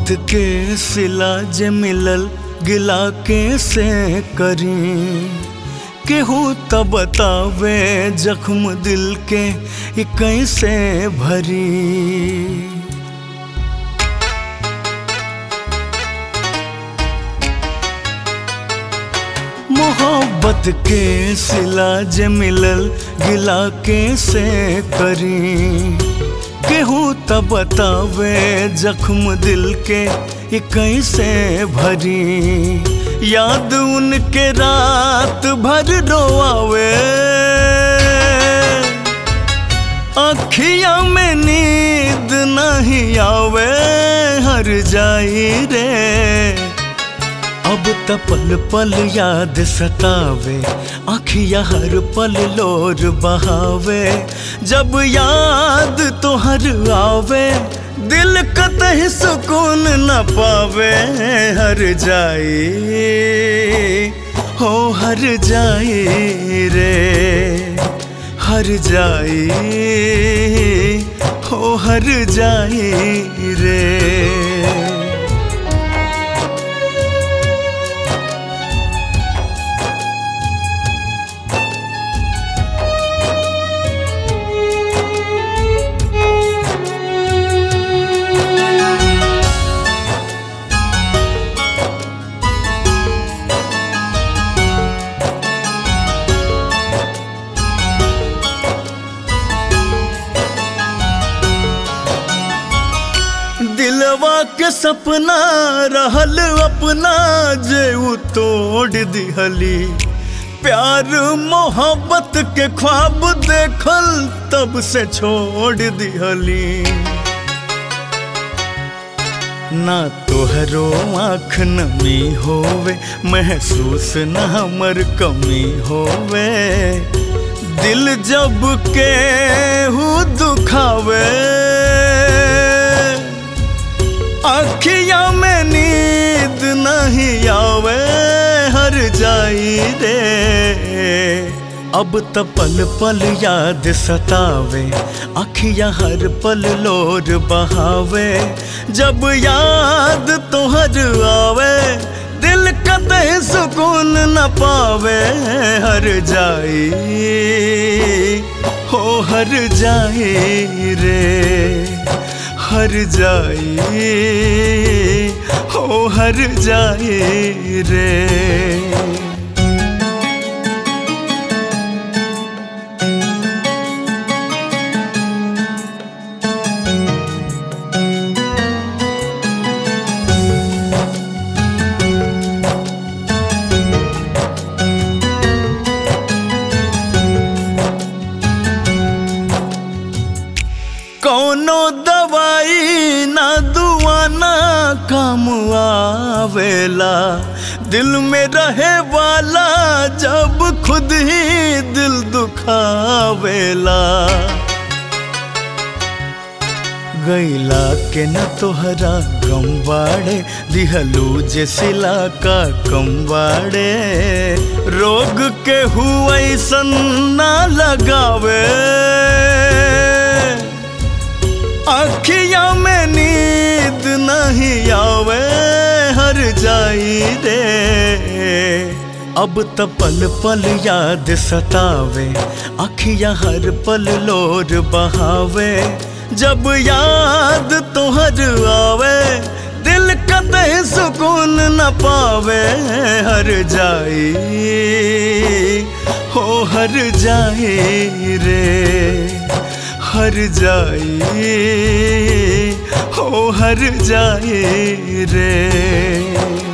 के सिला जे मिलल गिला के से करी केहू त बतावे जख्म दिल के ये कैसे भरी मोहब्बत के सिला जे मिलल गिला के से करी केहू त बतावे जख्म दिल के ये कैसे भरी याद उनके रात भर रोआवे अखिया में नींद नहीं आवे हर जाई रे अब त पल पल याद सतावे आखिया हर पल लोर बहावे जब याद तो हर आवे दिल कतही सुकून न पावे हर जाई हो हर जाई रे हर जाई हो हर जाई रे दिलवा के सपना रहल अपना जे उ तोड़ दिहली प्यार मोहब्बत के ख्वाब देखल तब से छोड़ दिहली ना तोहरो आँख नमी होवे महसूस न हमर कमी होवे दिल जब के हु दुखावे अखिया में नींद नहीं आवे हर जाई रे अब त पल पल याद सतावे अखिया हर पल लोर बहावे जब याद तोहर आवे दिल कतई सुकून न पावे हर जाई हो हर जाई रे हर जाई हो हर जाई रे कौनो दवाई ना दुआ ना काम आवेला दिल में रहे वाला जब खुद ही दिल दुखावेला गैला के न तोहरा गम बाड़े दिहलू जे सिला का कम बाड़े रोग के हुआ ना लगावे अखिया में नींद नहीं आवे हर जाई रे अब त पल पल याद सतावे अखिया हर पल लोर बहावे जब याद तोहर आवे दिल कतई सुकून न पावे हर जाई हो हर जाई रे हर जाई हो हर जाई रे